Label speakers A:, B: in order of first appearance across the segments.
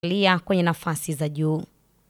A: lia kwenye nafasi za juu.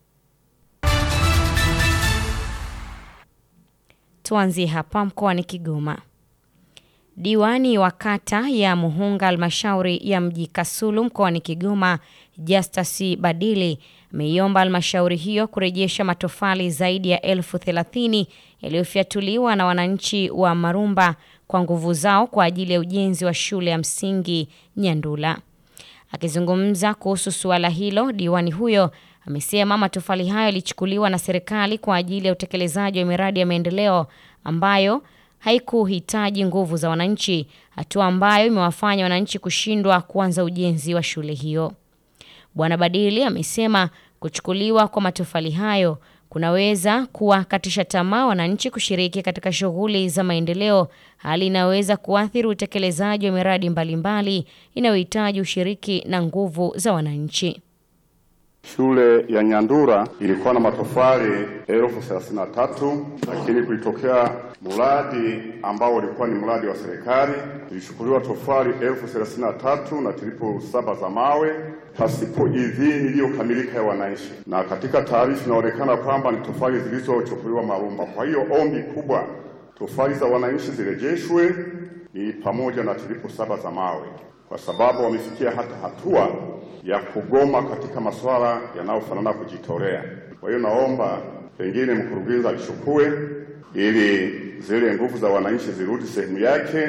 A: Tuanzie hapa mkoani Kigoma. Diwani wa kata ya Muhunga halmashauri ya mji Kasulu mkoani Kigoma, Justus Badili ameiomba halmashauri hiyo kurejesha matofali zaidi ya elfu thelathini yaliyofyatuliwa na wananchi wa Marumba kwa nguvu zao kwa ajili ya ujenzi wa shule ya msingi Nyandula. Akizungumza kuhusu suala hilo, diwani huyo amesema matofali hayo yalichukuliwa na serikali kwa ajili ya utekelezaji wa miradi ya maendeleo ambayo haikuhitaji nguvu za wananchi, hatua ambayo imewafanya wananchi kushindwa kuanza ujenzi wa shule hiyo. Bwana Badili amesema kuchukuliwa kwa matofali hayo kunaweza kuwakatisha tamaa wananchi kushiriki katika shughuli za maendeleo, hali inayoweza kuathiri utekelezaji wa miradi mbalimbali inayohitaji ushiriki na nguvu za wananchi.
B: Shule ya Nyandura ilikuwa na matofali elfu thelathini na tatu lakini kulitokea mradi ambao ulikuwa ni mradi wa serikali, ilichukuliwa tofali elfu thelathini na tatu na tripu saba za mawe pasipo idhini iliyokamilika ya wananchi, na katika taarifa inaonekana kwamba ni tofali zilizochukuliwa Marumba. Kwa hiyo ombi kubwa, tofali za wananchi zirejeshwe, ni pamoja na tripu saba za mawe, kwa sababu wamefikia hata hatua ya kugoma katika masuala yanayofanana kujitolea. Kwa hiyo naomba pengine mkurugenzi alichukue ili zile nguvu za wananchi zirudi sehemu yake.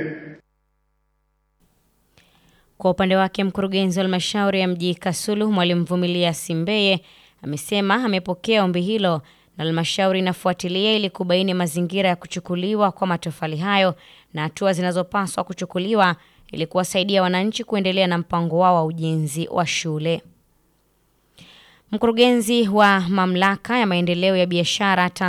A: Kwa upande wake, mkurugenzi wa halmashauri ya mji Kasulu Mwalimu Vumilia Simbeye amesema amepokea ombi hilo na halmashauri inafuatilia ili kubaini mazingira ya kuchukuliwa kwa matofali hayo na hatua zinazopaswa kuchukuliwa ili kuwasaidia wananchi kuendelea na mpango wao wa ujenzi wa shule. Mkurugenzi wa mamlaka ya maendeleo ya biashara